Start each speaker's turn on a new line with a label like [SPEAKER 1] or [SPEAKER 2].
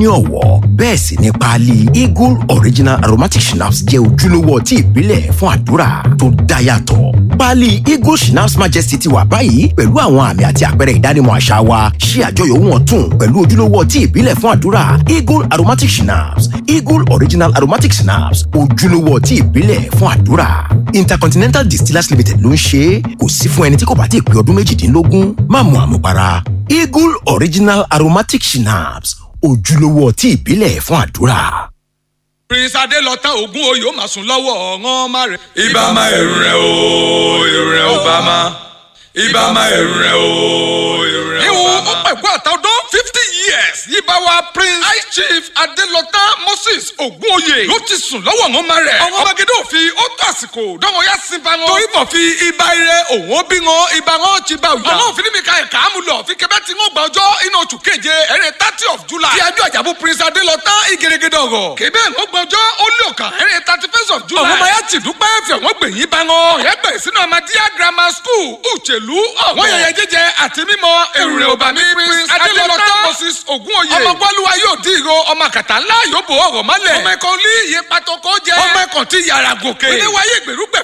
[SPEAKER 1] ní ọ̀wọ́ bẹ́ẹ̀ sì ni páálí eagle original aromatic schnapps jẹ́ ojúlówó ọtí ìbílẹ̀ fún àdúrà tó dá yàtọ̀. páálí eagle schnapps majesty ti wà báyìí pẹ̀lú àwọn àmì àti àpẹẹrẹ ìdánimọ̀ àṣà wa ṣí àjọyọ̀ ohun ọ̀tun pẹ̀lú ojúlówó ọtí ìbílẹ̀ fún àdúrà eagle aromatic schnapps eagle original aromatic schnapps ojúlówó ọtí ìbílẹ̀ fún àdúrà. intercontinental distillers limited ló ń ṣe é kò sí fún ẹni tí kò bá ti pé ọdún méjìdínlógún má mu àmupara eagle original aromatic schnapps ojúlówó ọtí ìbílẹ̀ fún àdúrà.
[SPEAKER 2] prince adélọtà ogun oyè ó máa sùn lọ́wọ́ ọ̀ràn má rẹ̀.
[SPEAKER 3] ibà máa ẹ̀rù rẹ̀ o ẹ̀rù rẹ̀ ò bá máa ibà máa ẹ̀rù rẹ̀ o ẹ̀rù rẹ̀ ò
[SPEAKER 2] ìwọ̀n
[SPEAKER 3] bá
[SPEAKER 2] ó
[SPEAKER 3] máa.
[SPEAKER 2] pẹ̀kú àtàwọn fifty years yíba wa prince high chief adélọtà moses ogunoye ló ti sùn lọ́wọ́ ọ̀ràn má rẹ̀. ọ̀ràn magede òfin ó tó àsìkò dánwò yá sí ba wọn. torí bọ̀ fi ibà ire òun ó bí wọn ibà wọn ti bá òyà. ọ̀nà òfin mi ka ẹ̀ka àmú lọ fi kẹfẹ́ tí wọ́n gba ọjọ́ inú oṣù keje ẹ̀rẹ́ thirty of july. ti ajú àjàbù prince adélọtà ìgèrègèdè ọ̀rọ̀. kébé wọ́n gba ọjọ́ ó lé ọ̀kan ẹ̀rẹ́ thirty first of july. ọ̀rọ̀ mayá ti dúpẹ́ fẹ̀ wọ́n gbẹ̀yìn bá wọn. ọ̀yẹ́ bẹ̀rẹ̀ sínú amadíyà grammar school uchelu ọ̀gbọ̀n. wọ́n yẹyẹ jíjẹ àti mímọ èrò rẹ̀ òbá mi prince adélọtà moses ogunoye. ọmọ gbọ́lúwa yóò dín ìró ọmọ kàtà ńlá yóò bò ọ̀rọ̀ mọ́lẹ̀. ọmọ ẹ̀kọ́ ní iye pàtó kó jẹ. ọmọ ẹ̀kọ́ ti yàrá gòkè. ilé wáyé gbèrúgbẹ̀